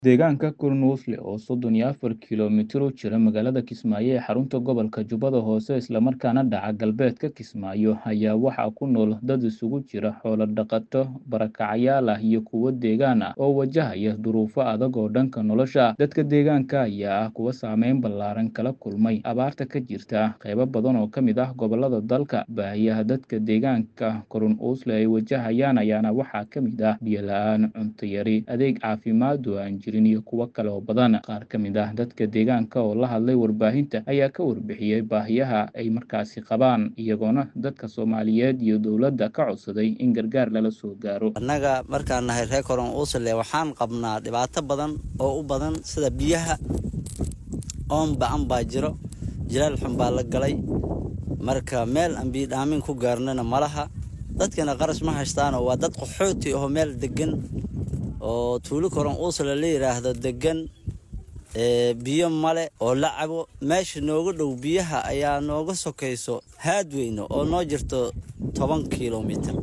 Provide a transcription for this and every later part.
Deegaanka Kurnuusle, oo soddon iyo afar kiiloomitir u jira magaalada Kismaayo ee xarunta gobolka Jubbada Hoose isla markaana dhaca galbeedka Kismaayo, ayaa waxaa ku nool dad isugu jira xoolo dhaqato, barakacayaal ah iyo kuwo deegaan ah oo wajahaya duruufo adag oo dhanka nolosha ah. Dadka deegaanka ayaa ah kuwa saameyn ballaaran kala kulmay abaarta ka jirta qaybo badan oo ka mid ah gobollada dalka. Baahiyaha dadka deegaanka Kurnuusle ay wajahayaan ayaana waxaa ka mid ah biyo la'aan, cunto yari, adeeg caafimaad oo aan jirin iyo kuwo kale oo badan. Qaar ka mid ah dadka deegaanka oo la hadlay warbaahinta ayaa ka warbixiyey baahiyaha ay markaasi qabaan, iyagoona dadka Soomaaliyeed iyo dowladda ka codsaday in gargaar lala soo gaaro. annaga markaan nahay reer Kurnuusle waxaan qabnaa dhibaato badan oo u badan sida biyaha oon ba'an baa jiro jilaal xun baa la galay marka meel aan biyo dhaamin ku gaarnana malaha dadkana qarash ma haystaanoo waa dad qaxooti oo meel degan oo tuulo Kurnuusle la yiraahdo degan ee biyo male oo la cabo meesha nooga dhow biyaha ayaa nooga sokayso haadweyne oo noo jirto toban kiiloomitir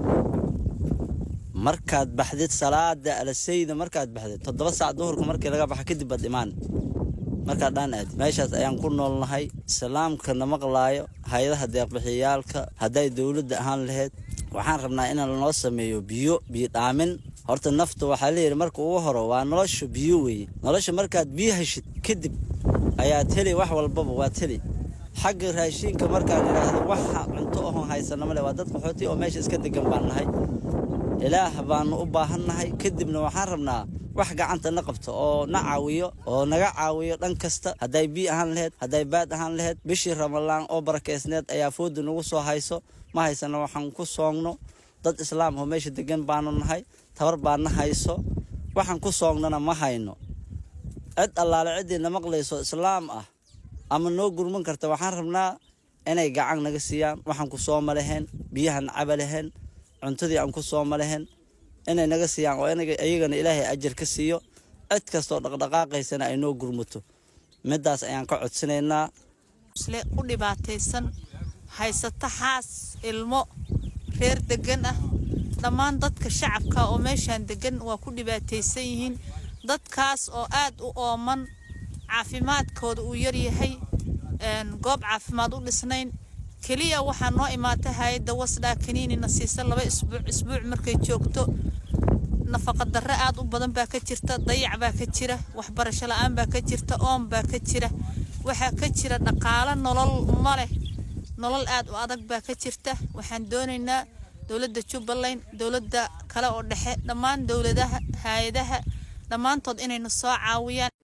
markaad baxdid salaada alasayda markaad baxdid toddoba saac duhurka markii laga baxa kadib baad imaan markaad dhaan aadi meeshaas ayaan ku noolnahay islaamka na maqlaayo hay-adaha deeqbixiyaalka hadday dowladda ahaan lahayd waxaan rabnaa in lanoo sameeyo biyo biyo dhaamin horta nafta waxaa layidhi marka ugu horo waa nolosha biyo weeye nolosha markaad biyo heshid kadib ayaad heli wax walbaba waad heli xagga raashiinka markaan idhaahdo waxa cunto ohon haysana male waa dad qaxooti oo meesha iska degan baan nahay ilaah baanu u baahannahay kadibna waxaan rabnaa wax gacanta na qabto oo na caawiyo oo naga caawiyo dhan kasta hadday biyo ahaan laheyd hadday baad ahaan laheyd bishii ramalaan oo barakeysneed ayaa fooda nagu soo hayso ma haysana waxaan ku soogno dad islaam oo meesha degan baanu nahay tabar baa na hayso waxaan ku soognana ma hayno cid allaale ciddii na maqlayso islaam ah ama noo gurman karta waxaan rabnaa inay gacan naga siiyaan waxaan ku sooma lahayn biyahan caba lahayn cuntadii aan ku sooma lahayn inay naga siiyaan oo iyagana ilaahay ajar ka siiyo cid kastoo dhaqdhaqaaqaysana ay noo gurmato middaas ayaan ka codsanaynaa u dhibaataysan haysata xaas ilmo reer degan ah dhammaan dadka shacabka oo meeshaan degan waa ku dhibaataysan yihiin dadkaas oo aad u ooman caafimaadkooda uu yaryahay goob caafimaad u dhisnayn keliya waxaa noo imaatay hay-adda wasdhaa kaniinina siisa laba isbuuc isbuuc markay joogto nafaqa darre aad u badan baa ka jirta dayac baa ka jira waxbarasho la-aan baa ka jirta oon baa ka jira waxaa ka jira dhaqaalo nolol ma leh nolol aad u adag baa ka jirta waxaan doonaynaa dowladda jubbaland dowladda kale oo dhexe dhammaan dowladaha hay-adaha dhammaantood inayna soo caawiyaan